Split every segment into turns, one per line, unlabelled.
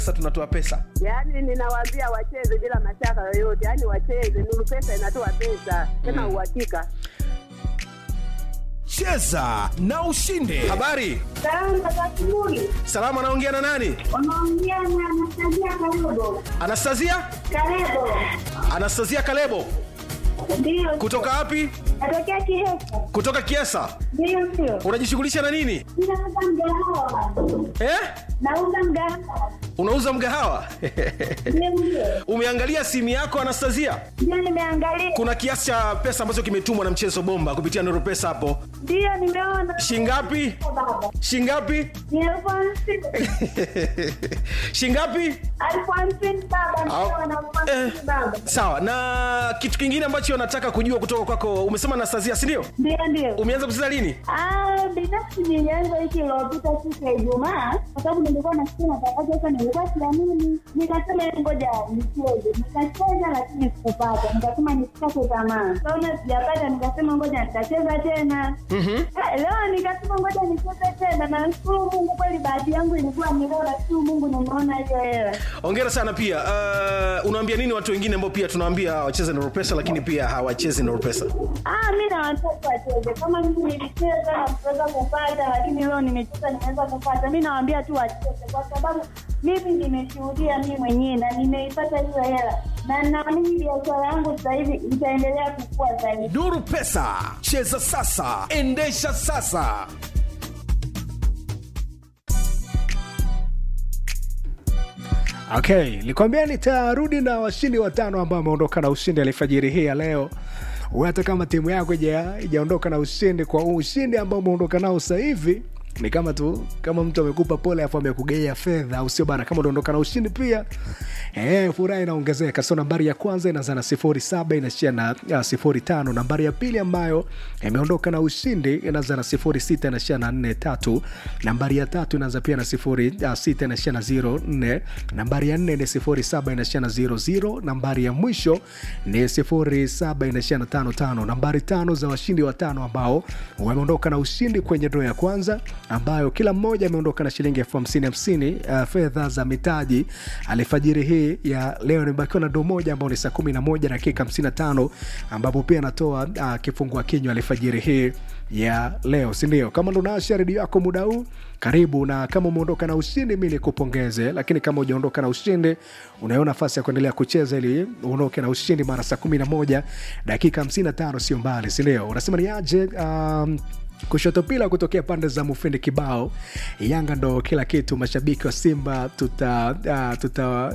Sasa tunatoa pesa.
Yaani ninawaambia wacheze bila mashaka yoyote, yaani wacheze. Nuru Pesa inatoa pesa tena uhakika.
cheza na ushinde
Habari,
Salama za asubuhi.
salama. Anaongea na nani?
Unaongea na Anastasia Kalebo.
Anastasia,
Kalebo.
Anastasia Kalebo
Ndio.
kutoka wapi?
Natokea Kihesa.
Kutoka Kiesa.
Ndio sio.
Unajishughulisha na nini
Ninauza mgahawa.
eh?
Nauza mgahawa.
Unauza mgahawa
Ndio ndio.
umeangalia simu yako Anastasia?
Ndio nimeangalia.
Kuna kiasi cha pesa ambacho kimetumwa na mchezo bomba kupitia Nuru Pesa hapo,
Ndio nimeona.
shingapi?
Baba.
Shingapi?
Ni elfu hamsini.
shingapi?
Elfu hamsini baba.
Au-
Nimeona elfu hamsini
Eh.
baba.
Sawa. Na kitu kingine ambacho nataka kujua kutoka kwako, umesema Anastasia, si ndio?
Ndio ndio.
Umeanza kucheza lini?
Ah, binafsi nilianza wiki iliyopita siku ya Ijumaa kwa sababu nilikuwa nasikia matangazo sasa, nilikuwa siamini, nikasema ngoja nicheze. Nikacheza lakini sikupata, nikasema nisikate tamaa. Kaona sijapata, nikasema ngoja nitacheza tena. Ah, Leo nikasema ngoja nicheze tena, na nashukuru Mungu kweli, bahati yangu ilikuwa ni leo, nashukuru Mungu nimeona hiyo hela.
Hongera sana pia. Uh, unawaambia nini watu wengine ambao pia tunawaambia wacheze Nuru Pesa lakini pia hawachezi Nuru Pesa?
Ah, mi na watoto wacheze kama mimi nilicheza na kuweza kupata, lakini leo nimecheza nimeweza kupata. Mi nawaambia tu wacheze, kwa sababu mimi nimeshuhudia mi mwenyewe na nimeipata hiyo hela, na naamini biashara yangu sasa hivi itaendelea kukua zaidi.
nuru pesa cheza sasa endesha sasa
Okay, nikwambia nitarudi na washindi watano ambao wameondoka na ushindi alfajiri hii ya leo. Wewe hata kama timu yako ija- ijaondoka na ushindi kwa huu ushindi ambao umeondoka nao sasa hivi ni kama tu kama mtu amekupa pole afu amekugeia fedha au sio bana kama unaondoka na ushindi pia eh, furaha inaongezeka so nambari ya kwanza inaanza na sifuri saba inaishia na uh, sifuri tano nambari ya pili ambayo imeondoka na ushindi inaanza na sifuri sita inaishia na nne tatu nambari ya tatu inaanza pia na sifuri uh, sita inaishia na ziro nne nambari ya nne ni sifuri saba inaishia na ziro ziro nambari ya mwisho ni sifuri saba inaishia na tano tano nambari tano za washindi watano ambao wameondoka na ushindi kwenye dro ya kwanza ambayo kila mmoja ameondoka na shilingi elfu hamsini hamsini uh, fedha za mitaji alifajiri hii ya leo nimebakiwa na do moja ambao ni saa kumi na moja dakika hamsini na tano ambapo pia anatoa uh, kifungua kinywa alifajiri hii ya leo sindio kama ndo naasha redio yako muda huu karibu na kama umeondoka na ushindi mi nikupongeze lakini kama ujaondoka na ushindi unayo nafasi ya kuendelea kucheza ili uondoke na ushindi mara saa kumi na moja dakika hamsini na tano sio mbali sindio unasema ni aje um, kushoto pila kutokea pande za mufindi kibao yanga ndo kila kitu mashabiki wa simba tuta uh, tuta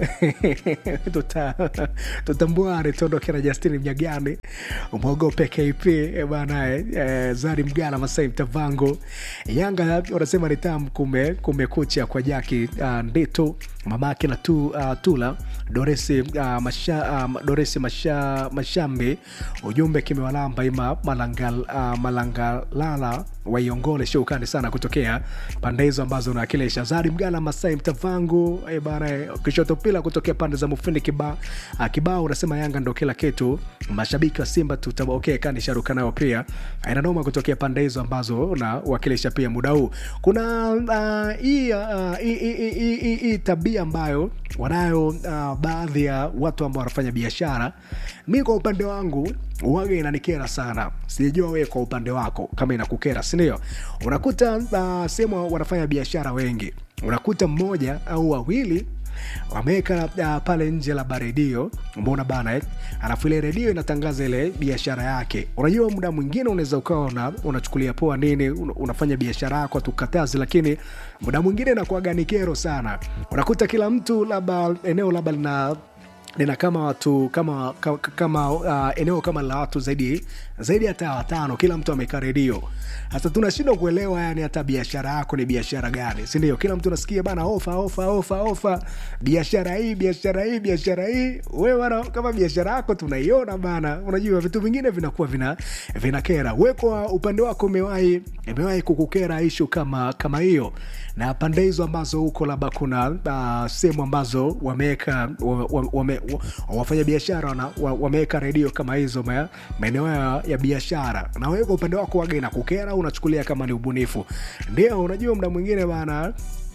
tuta tutambware tuondoke na justini mnyagani mwogope kp eh, bana eh, zari mgala masai mtavango yanga wanasema ni tam kume kumekucha kwa jaki uh, ndito mamake na tu, uh, tula doresi uh, masha, uh, doresi masha, mashambi ujumbe kimewalamba ima malangal, uh, malangalala waiongole shukani sana kutokea pande hizo ambazo unawakilisha zari mgala masai mtavangu e bana kishoto pila kutokea pande za mufindi kibao uh, kibao unasema yanga ndo kila kitu mashabiki wa simba tuta okay, kani sharuka nayo pia inanoma kutokea pande hizo ambazo unawakilisha pia muda huu kuna uh, hii uh, hii- hii- hii- hii- hii tabia ambayo wanayo uh, baadhi ya watu ambao wanafanya biashara mi kwa upande wangu waga inanikera sana sijajua wewe kwa upande wako kama inakukera sindio unakuta uh, sehemu wanafanya biashara wengi unakuta mmoja au wawili wameweka uh, pale nje la redio mbona bana eh? alafu ile redio inatangaza ile biashara yake unajua muda mwingine unaweza ukawa una, unachukulia poa nini una, unafanya biashara yako tukatazi lakini muda mwingine inakuwaga ni kero sana unakuta kila mtu labda eneo labda lina lina kama watu kama kama, kama uh, eneo kama la watu zaidi zaidi hata watano kila mtu amekaa redio hasa tunashindwa kuelewa yani hata biashara yako ni biashara gani sindio kila mtu nasikia bana ofa ofa ofa ofa biashara hii biashara hii biashara hii we bana kama biashara yako tunaiona bana unajua vitu vingine vinakuwa vina vinakera we kwa upande wako umewahi imewahi kukukera ishu kama kama hiyo na pande hizo ambazo huko labda kuna uh, sehemu ambazo wameweka wame, wame, wafanya biashara wana- wa- wameweka redio kama hizo ma- maeneo ya, ya biashara na wewe kwa upande wako waga inakukera au unachukulia kama ni ubunifu ndio unajua mda mwingine bana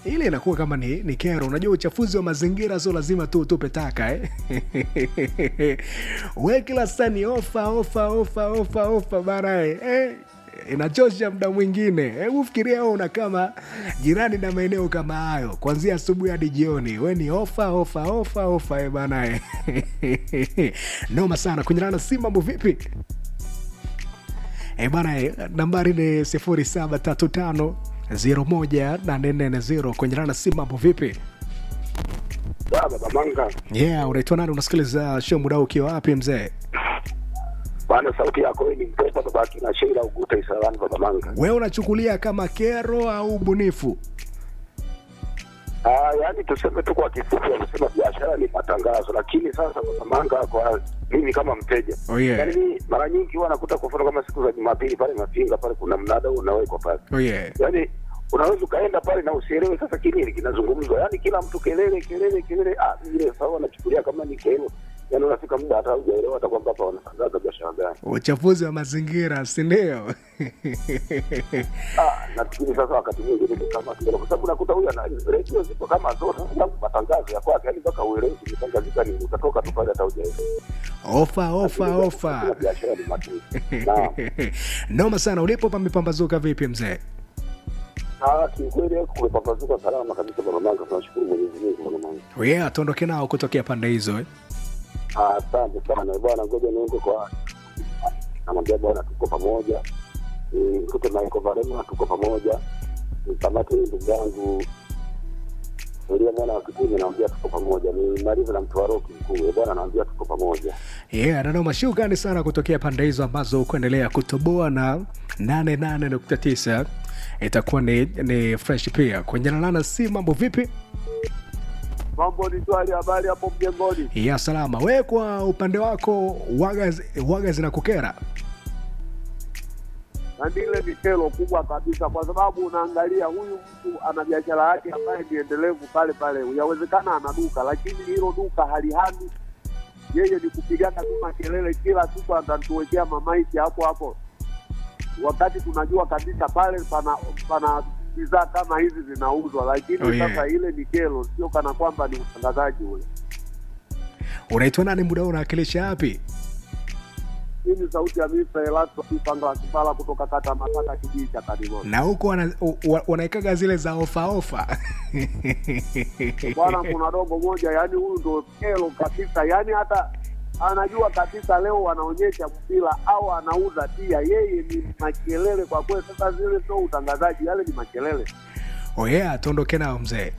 ile inakuwa kama ni, ni kero unajua uchafuzi wa mazingira sio lazima tu utupe taka eh? we kila saa ni ofa ofa ofa ofa ofa bana eh? eh? inachosha muda mwingine hebu fikiria wewe una kama jirani na maeneo kama hayo kuanzia asubuhi hadi jioni we ni ofa ofa ofa ofa eh bana eh? noma sana kunyana na si mambo vipi E bana, eh, nambari ni sifuri saba tatu tano zero moja nane nne zero kwenye rana simu. Mambo vipi?
Baba Manga,
Yeah, unaitwa nani? Unasikiliza show muda huu ukiwa wapi mzee?
bwana, sauti yako wewe ni mtoto babaki na Sheila Uguta Isalani. Baba Manga,
Wewe unachukulia kama kero au ubunifu?
ah, yaani tuseme tu kwa kifupi, wanasema biashara ni matangazo, lakini sasa Baba Manga, kwa mimi kama mteja
Oh, yeah.
yaani mimi mara nyingi huwa nakuta kwa mfano kama siku za Jumapili pale Mafinga pale kuna mnada unawekwa pale,
Oh, yeah.
yaani unaweza ukaenda pale na usielewe sasa kinini kinazungumzwa, yaani kila mtu kelele kelele kelele, ah, vile sawa, nachukulia kama ni kero, yaani unafika muda hata hujaelewa hata kwamba hapa wanatangaza biashara gani.
Uchafuzi wa mazingira, si ndio?
Ah, nafikiri sasa wakati mwingine ni kama kile, kwa sababu nakuta huyu ana redio zipo kama zote, sababu matangazo ya kwake, yani mpaka uelewe kimetangazika nini, utatoka tu pale hata hujaelewa.
Ofa ofa ofa.
Kila biashara ni makini. Naam.
Noma sana. Ulipo pamepambazuka vipi mzee?
Ah, kiukweli huku kumepambazuka salama kabisa bwana Manga, tunashukuru Mwenyezi Mungu bwana Manga.
Oh, yeah, tuondoke nao kutokea pande hizo eh?
Ah, asante sana bwana, ngoja niende kwa namwambia bwana, tuko pamoja. Mkute Michael Varema, tuko pamoja. Mkamate ndugu yangu Elia mwana wa Kitumi, naambia tuko pamoja. Ni maliza na mtu wa Roki mkuu Eh, bwana, naambia tuko pamoja.
Yeah, nanoma shukrani sana kutokea pande hizo ambazo kuendelea kutoboa na 88.9 itakuwa ni, ni fresh pia kwenye nalana si mambo vipi
Mambo ni swali, habari hapo mjengoni?
ya salama we kwa upande wako waga, waga zinakukera
Na ndile ni kero kubwa kabisa, kwa sababu unaangalia huyu mtu ana biashara yake ambaye ni endelevu pale pale. Yawezekana ana duka, lakini hilo duka halihami. Yeye ni kupigana tu makelele kila siku, atatuwekea mamaiti hapo hapo, wakati tunajua kabisa pale pana pana bidhaa kama hizi zinauzwa, lakini
Oh, yeah.
sasa ile ni kero, sio kana kwamba ni utangazaji ule.
unaitwa nani muda huu unawakilisha wapi
Hii ni sauti ya Mr. Elasto Kipanga wa Kibala kutoka kata Masaka, kijiji cha Kadimoni.
na huko wana- wa- wanaekaga zile za ofa ofa
bwana kuna dogo moja yani huyu ndo kero kabisa yani hata anajua kabisa leo wanaonyesha mpira au anauza pia yeye ni makelele kwa kweli sasa zile sio utangazaji yale ni makelele
oh yeah, tuondoke nao mzee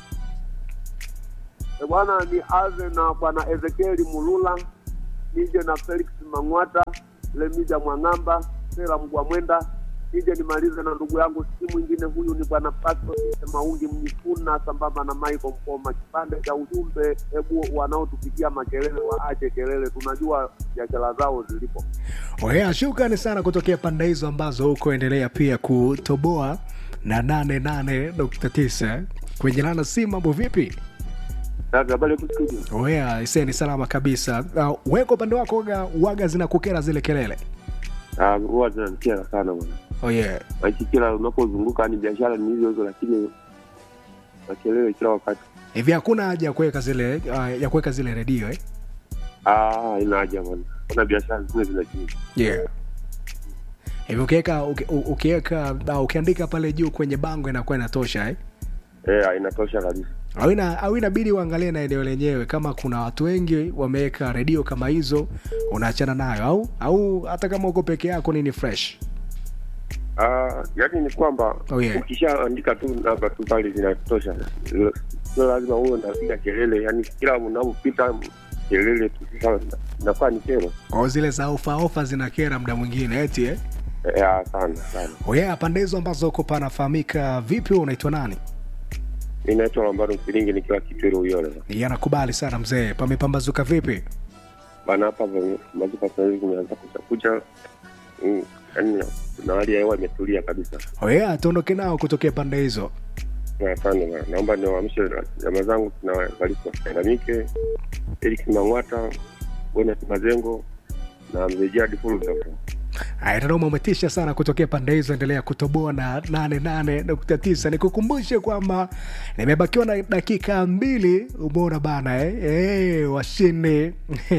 E bwana ni aze na bwana ezekieli mulula nije na felix mang'wata lemija mwang'amba sera mgwamwenda nije nimalize na ndugu yangu si mwingine huyu ni bwana pasto maungi mjifuna sambamba na michael mpoma kipande cha ujumbe hebu wanaotupigia makelele waache kelele tunajua biashara zao zilipo
oh yeah, shukrani sana kutokea pande hizo ambazo huko endelea pia kutoboa na 88.9 kwenye lana si mambo vipi
habari hapo studio
oh yeah, ise ni salama kabisa uh, weko upande wako waga, waga zinakukera zile kelele
huwa zinanikia sana bwana
oh yeah.
maiki kila unapozunguka ni biashara ni hizo hizo lakini makelele kila wakati
hivi hakuna haja ya kuweka zile uh, ya kuweka zile redio eh?
Ah, ina haja bwana kuna biashara zingine zinajii
yeah. hivi ukiweka uki- u- ukiweka uh, ukiandika pale juu kwenye bango inakuwa inatosha eh?
eh, inatosha kabisa
au ina- au inabidi uangalie na eneo lenyewe kama kuna watu wengi wameweka redio kama hizo unaachana nayo au au hata kama uko peke yako nini fresh
Ah, yaani ni kwamba
Oh, yeah.
ukishaandika tu namba tu pale zinatosha Sio- sio lazima uwe unapiga kelele yaani kila unapopita kelele tu sasa inakuwa ni kero
kwao zile za ofa ofa zinakera muda mwingine eti eh?
eh, ah, sana sana
oya pande hizo ambazo uko panafahamika vipi wewe unaitwa nani
mi naitwa lambaro msilingi nikiwa kitwiri uyole
yanakubali sana mzee pamepambazuka vipi
bana hapa mazuka sahizi kumeanza kuchakucha Mm, yaani na hali ya hewa imetulia kabisa
oya tuondoke nao kutokea pande hizo
Na asante bwana naomba niwaamshe jamaa zangu na Evaristo Ndamike Eric Mang'wata Bonat Mazengo na mzee Jadi Fulda
Aya, Dodoma umetisha sana kutokea pande hizo, endelea kutoboa na 88.9. Nikukumbushe kwamba nimebakiwa na dakika mbili, umeona bana eh? Eh, washindi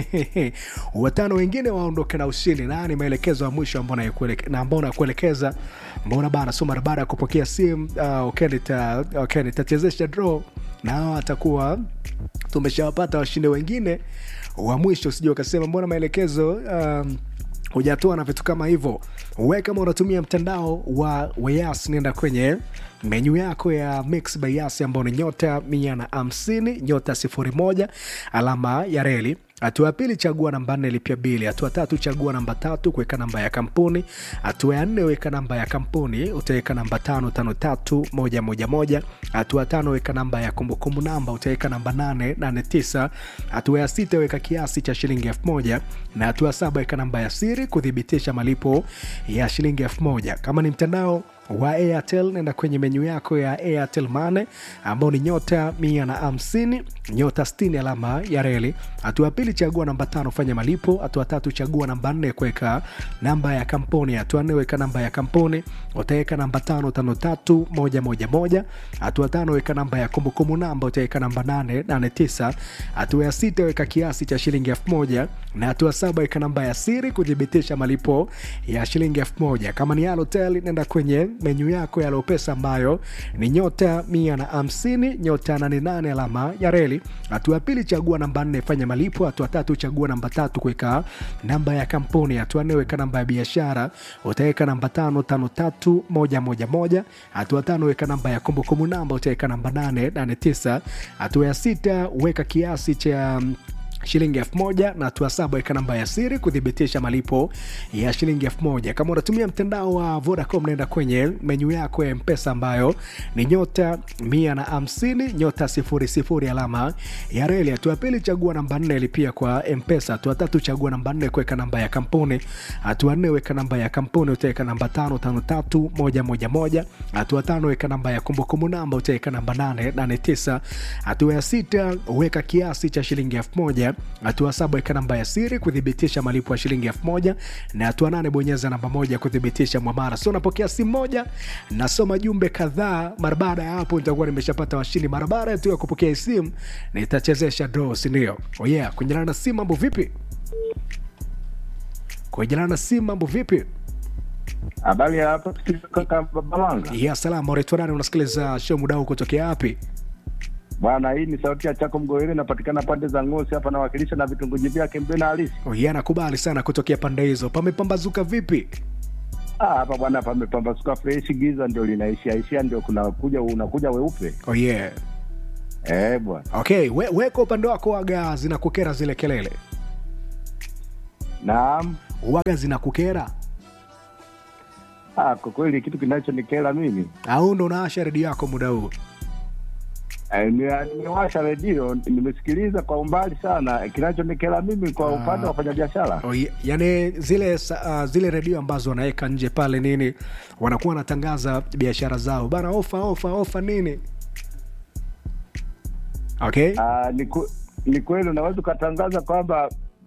watano wengine waondoke na ushindi, na ni maelekezo ya mwisho ambao nakueleke- na ambao nakuelekeza. Mbona bana, so mara baada ya kupokea simu uh, okay, nita, okay, nitachezesha draw na hawa atakuwa tumeshawapata washindi wengine wa mwisho, usije ukasema mbona maelekezo um, hujatoa na vitu kama hivyo. We kama unatumia mtandao wa Wayas, nenda kwenye menyu yako ya Mix by Yas ambao ni nyota mia na hamsini nyota sifuri moja alama ya reli. Hatua ya pili chagua namba nne lipia bili. Hatua tatu chagua namba tatu kuweka namba ya kampuni. Hatua ya nne weka namba ya kampuni, utaweka namba tano tano tatu moja moja moja. Hatua tano weka namba ya kumbukumbu namba, utaweka namba nane nane tisa. Hatua ya sita weka kiasi cha shilingi elfu moja na hatua ya saba weka namba ya siri kuthibitisha malipo ya shilingi elfu moja. Kama ni mtandao wa Airtel nenda kwenye menyu yako ya Airtel Money ambao ni nyota mia na hamsini nyota sitini alama ya reli. Hatua ya pili chagua namba tano fanya malipo. Hatua tatu chagua namba nne kuweka namba ya kampuni. Hatua nne weka namba ya kampuni, utaweka namba tano tano tatu moja moja moja. Hatua tano weka namba ya kumbukumbu namba, utaweka namba nane nane tisa. Hatua ya sita weka kiasi cha shilingi elfu moja na hatua saba weka namba ya siri kuthibitisha malipo ya shilingi elfu moja. Kama ni Halotel nenda kwenye menyu yako ya Lopesa ambayo ni nyota mia na hamsini nyota nane nane alama ya reli. Hatua ya pili chagua namba nne fanya malipo. Hatua tatu chagua namba tatu kuweka namba ya kampuni. Hatua nne weka namba ya biashara, utaweka namba tano tano tatu moja moja moja. Hatua tano weka namba ya kumbukumbu namba, utaweka namba nane nane tisa. Hatua ya sita weka kiasi cha shilingi elfu moja na hatua saba weka namba ya siri kuthibitisha malipo ya shilingi elfu moja kama unatumia mtandao wa vodacom naenda kwenye menyu yako ya mpesa ambayo ni nyota mia na hamsini nyota sifuri sifuri alama ya reli hatua ya pili chagua namba nne lipia kwa mpesa hatua tatu chagua namba nne kuweka namba ya kampuni hatua nne weka namba ya kampuni utaweka namba tano tano tatu moja moja moja hatua tano weka namba ya kumbukumbu namba utaweka namba nane nane tisa hatua ya sita weka kiasi cha shilingi elfu moja hatua saba weka namba ya siri kuthibitisha malipo ya shilingi elfu moja na hatua nane bonyeza namba moja kuthibitisha mwamara so unapokea simu moja nasoma jumbe kadhaa mara baada ya hapo nitakuwa nimeshapata washindi mara baada tu ya kupokea hii simu nitachezesha draw sindio oh yeah kuendelana na simu mambo vipi kuendelana na simu mambo vipi
Habari ya hapa kaka Babalanga.
ya salama unaitwa nani unasikiliza show muda huu kutokea wapi
Bwana, hii ni sauti ya Chako Mgoele, inapatikana pande za Ngosi hapa, nawakilisha na vitongoji vyake Mbena halisi.
oh yeah nakubali sana kutokea pande hizo pamepambazuka vipi
Ah, hapa bwana, pamepambazuka fresh, giza ndio linaishia ishia, ndio kunakuja unakuja weupe.
oh yeah
Eh bwana,
okay we, weka upande wako waga zinakukera zile kelele
naam.
waga zinakukera
Ah, kwa kweli kitu kinachonikera mimi
au ndo unaasha redio yako muda huu
eh, ni- nimewasha redio nimesikiliza kwa umbali sana. Kinachonikera mimi kwa upande wa wafanyabiashara
oh, yeah. yani zile sa- uh, zile redio ambazo wanaweka nje pale nini wanakuwa wanatangaza biashara zao bana ofa ofa ofa nini okay
ah, ni, ku, ni kweli unaweza ukatangaza kwamba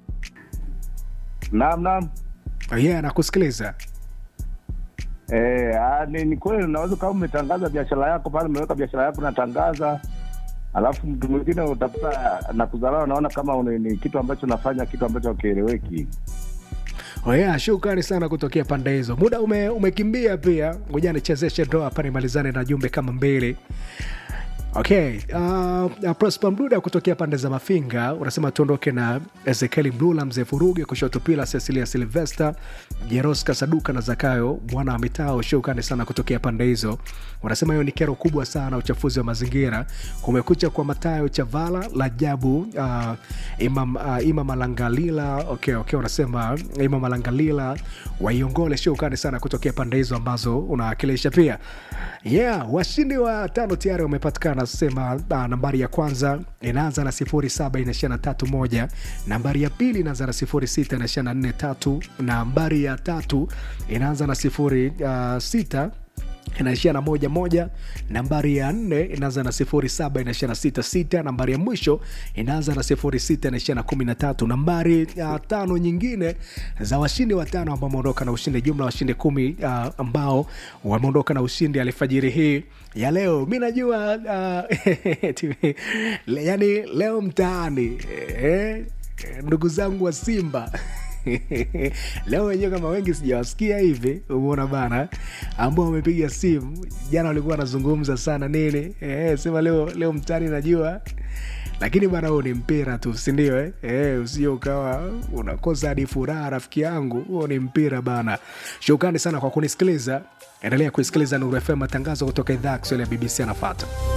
naam naam
oh, yeah nakusikiliza
Eh, ah, ni, ni kweli unaweza kama umetangaza biashara yako pale, umeweka biashara yako unatangaza, alafu mtu mwingine utakuta na kudharau, naona kama une, ni kitu ambacho unafanya kitu ambacho hakieleweki.
Oh yeah, shukrani sana kutokea pande hizo. Muda ume, umekimbia pia, ngoja nichezeshe ndoa hapa nimalizane na jumbe kama mbili. Okay, uh, Prosper Mduda kutokea pande za Mafinga unasema tuondoke na Ezekieli Mlula, mzee Furuge, kushoto pila Cecilia Silvester, Jeroska Saduka na Zakayo mwana wa mitao. Shukrani sana kutokea pande hizo. Unasema hiyo ni kero kubwa sana, uchafuzi wa mazingira. Kumekucha kwa Matayo Chavala, Lajabu, uh, Imam, uh, Imam Alangalila. Okay, okay, unasema Imam Alangalila waiongole. Shukrani sana kutokea pande hizo ambazo unawakilisha pia. Yeah, washindi wa tano tayari wamepatikana. Sema uh, nambari ya kwanza inaanza na sifuri saba inaishia na tatu moja. Nambari ya pili inaanza na sifuri sita inaishia na nne tatu. Nambari ya tatu inaanza na sifuri uh, sita inaishia na moja moja nambari ya nne inaanza na sifuri saba inaishia na sita sita nambari ya mwisho inaanza na sifuri sita inaishia na kumi na tatu nambari uh, tano nyingine za washindi watano ambao wameondoka na ushindi jumla washindi kumi uh, ambao wameondoka na ushindi alfajiri hii ya leo mi najua uh, yani leo mtaani eh, ndugu zangu wa simba leo wenyewe kama wengi sijawasikia hivi umeona bana ambao wamepiga simu jana walikuwa wanazungumza sana nini e, sema leo leo mtani najua lakini bana huo ni mpira tu sindio eh? e, usio ukawa unakosa hadi furaha rafiki yangu huo ni mpira bana shukrani sana kwa kunisikiliza endelea kuisikiliza nuru fm matangazo kutoka idhaa ya kiswahili ya bbc anafata